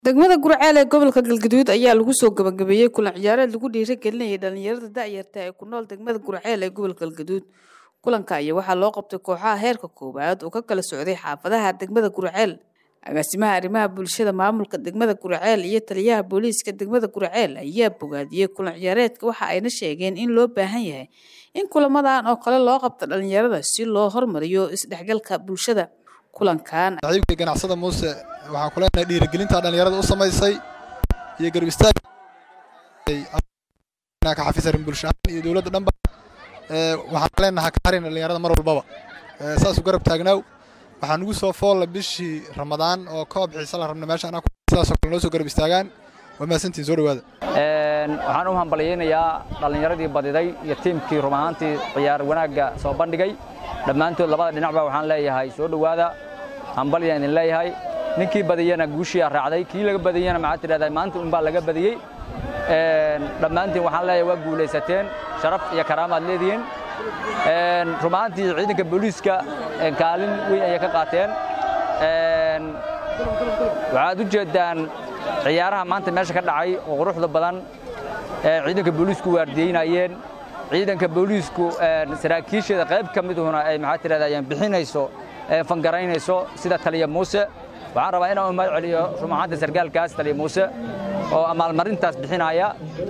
degmada gurceel ee gobolka galgaduud ayaa lagu soo gabagabeeyey kulan ciyaareed lagu dhiirigelinayay dhalinyarada da'yarta ee ku nool degmada gurceel ee gobolka galgaduud kulanka ayaa waxaa loo qabtay kooxaha heerka koowaad oo ka kala socday xaafadaha degmada gurceel agaasimaha arrimaha bulshada maamulka degmada gurceel iyo taliyaha booliiska degmada gurceel ayaa bogaadiyey kulan ciyaareedka waxa ayna sheegeen in loo baahan yahay in kulamadan oo kale loo qabto dhalinyarada si loo hormariyo isdhexgalka bulshada kulankan saxiibkii ganacsada muuse waxaan ku leenahay dhiirigelinta dhalinyarada u samaysay iyo garab istaag ka xafisarin bulsho ahaan iyo dowladda dhanba waxaan leenahay ka harin dhalinyarada mar walbaba saasu garab taagnaaw waxaa nugu soo foolla bishii ramadaan oo koob xiise la rabna meesha anaa sidaasoo kale noo soo garab istaagaan waa mahadsantiin soo dhawaada waxaan u hambalyaynayaa dhallinyaradii badiday iyo tiimkii run ahaantii ciyaar wanaagga soo bandhigay dhammaantood labada dhinacba waxaan leeyahay soo dhowaada hambalyaan idin leeyahay ninkii badiyana guushiyaa raacday kii laga badiyana maxaad tidhahdaa maanta unbaa laga badiyey dhammaantiin waxaan leeyahay waa guulaysateen sharaf iyo karaamaad leedihiin run ahaantii ciidanka booliiska kaalin weyn ayay ka qaateen waxaad u jeeddaan ciyaaraha maanta meesha ka dhacay oo quruxda badan ciidanka booliisku waardiyeynayeen ciidanka booliisku saraakiisheeda qayb ka miduna ay maxaa tidhahdaa bixinayso fangaraynayso sida taliya muuse waxaan rabaa inaan u mahad celiyo run ahaanta sargaalkaas taliya muuse oo amaalmarintaas bixinaya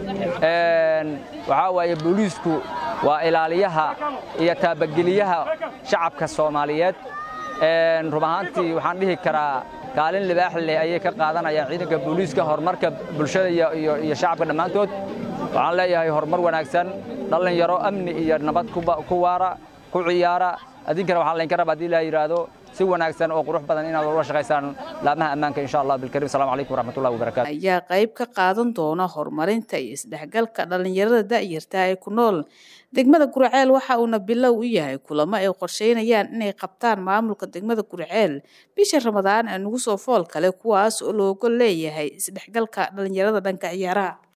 waxaa waaye booliisku waa ilaaliyaha iyo taabageliyaha shacabka soomaaliyeed run ahaantii waxaan dhihi karaa kaalin libaax leh ayay ka qaadanayaan ciidanka booliiska horumarka bulshada iyo shacabka dhammaantood waxaan leeyahay horumar wanaagsan dhallinyaro amni iyo nabad ku waara ku ciyaara adinkana waxaa laydinka raba hadii la yidhaahdo si wanaagsan oo qurux badan inaad ula shaqaysaan laamaha ammaanka insha allah bilkarim assalamu calaykum waraxmatullahi wabarakatu ayaa qayb ka qaadan doona horumarinta iyo isdhexgalka dhalinyarada da'yarta ee ku nool degmada gurceel waxa uuna bilow u yahay kulamo ay qorsheynayaan inay qabtaan maamulka degmada gurceel bisha ramadaan ee nugu soo fool kale kuwaas oo looga leeyahay isdhexgalka dhalinyarada dhanka ciyaaraha